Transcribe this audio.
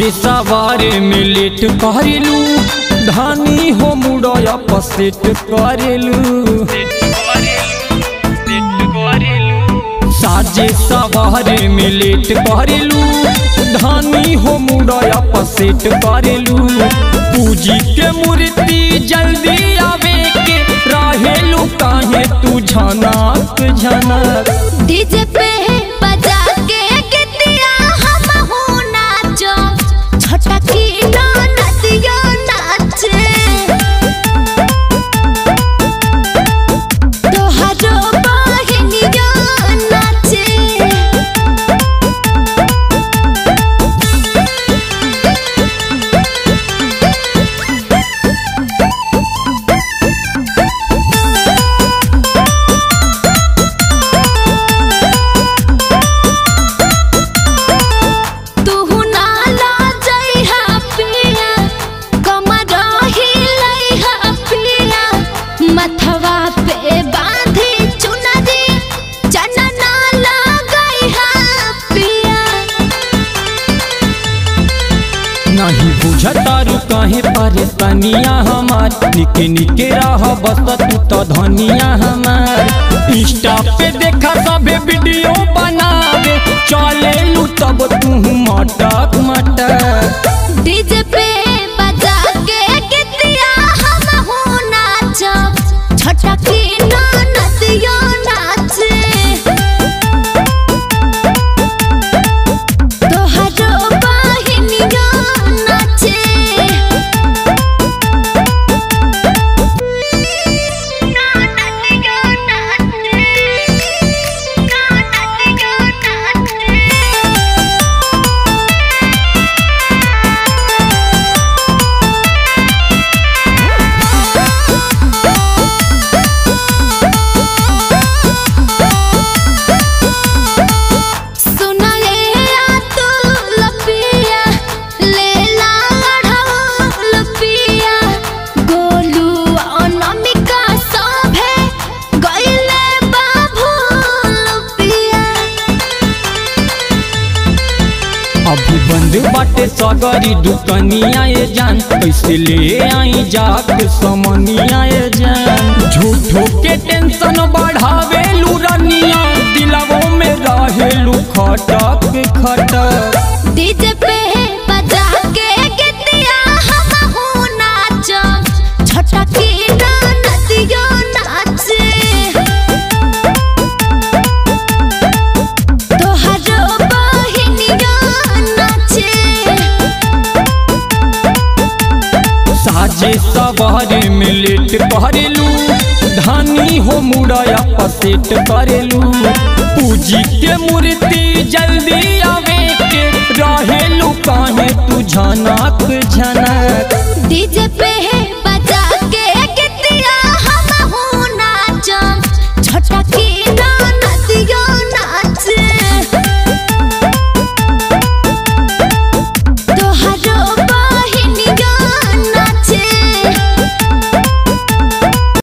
साजे सवारे में लेट करेलू धानी हो मुड़या पसेट करेलू साजे सवारे में लेट करेलू धानी हो मुड़या पसेट करेलू पूजी के मूर्ति जल्दी आवे के रहेलू काहे तू झनक झनक डीजे पे बजा के गिद्दिया हम हो नाचो छोटा की नदिया नाचे तोहरो बहनिया नाचे तू नाला जइहा पिया कमर हिलइहा पिया मथवा पे बांधी चुनरी चनना लगइहा पिया नहीं बुझतारू काहे परेशानिया हमार निके निके रह बस तू तो धनिया हमार इंस्टा पे देखा सबे वीडियो बनावे चले लू तब तू मटक मटक डीजे पे बजा के गिद्दिया हम हो नाचब छोटा की नदिया नाचे तोहरो बहनिया नाचे नदिया नाचे नदिया नाचे सुनाए आ तू लपिया ले ला लढ़ाऊ लपिया गोलू अनामिका सभे गइले बाबू लपिया अभी बंद बाटे सगरी दुकनिया ये जान कैसे ले आई जाके समनिया ये जान झूठो के टेंशन बढ़ावे लू रनिया दिलवों में रहेलू खटक खटक डीजे पे बजा के गिद्दिया हम हो नाचब छोटा की नदिया नाचे तोहरो बहनिया नाचे साजे सवारे में लेट करेलू धानी हो मुड़या पसेट करेलू पूजी के मूर्ति जल्दी आवे के रहेलू काहे तू झनक झनक डीजे पे